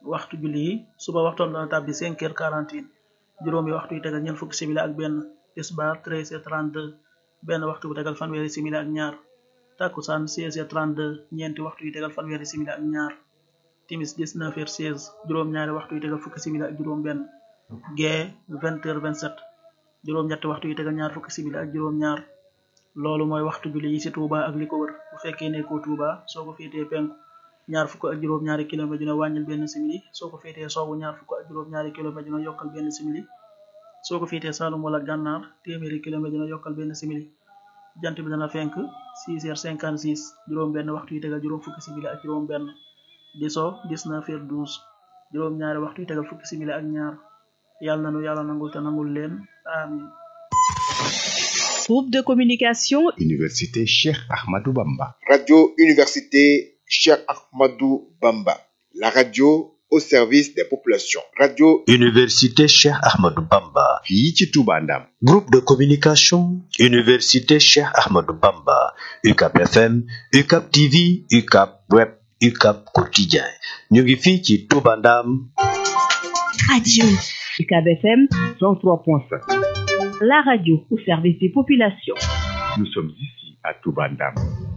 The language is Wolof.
waxtu julli yi suba waxtoom dana tàbbi 5 heures 48 juróomi waxtu yi tegal ñeent fukki simili ak benn tisbaar 13 heures 32 benn waxtu bu tegal fanweeri simili ak ñaar takkusaan 16 heures 32 ñeenti waxtu yi tegal fanweeri simili ak ñaar timis 19 heures 16 juróom-ñaari waxtu yi tegal fukki simili ak juróom benn gee 20 heures 27 juróom-ñetti waxtu yi tegal ñaar fukki simili ak juróom-ñaar loolu mooy waxtu julli yi ci Touba ak li ko wër bu fekkee nekkoo Touba soo ko féetee penku ñaar fukk ak juróom-ñaari kilomètre dina wàññil benn simili soo ko féetee soowu ñaar fukk ak juróom-ñaari kilomètre dina yokkal benn simili soo ko féetee Saalum wala Gànnaar téeméeri kilomètre dina yokkal benn simili jant bi dana fenk 6 heures 56 juróom benn waxtu yi tegal juróom fukki simili ak juróom benn di so 19 heures 12 juróom-ñaari waxtu yi tegal fukki simili ak ñaar yàlla na nu yàlla nangul te nangul leen amin Groupe de communication Université Cheikh Ahmadou Bamba. Radio Université Cheikh Ahmadou Bamba. La radio au service des populations. Radio Université Cheikh Ahmadou Bamba. fii ci Touba Ndam. Groupe de communication Université Cheikh Ahmadou Bamba. UCAP FM, UCAP TV, UCAP Web, UCAP Quotidien. ñu ngi fii ci Touba Ndam. Radio UCAB FM 103.5. la radio au service des populations. Nous sommes ici à Touba Ndam.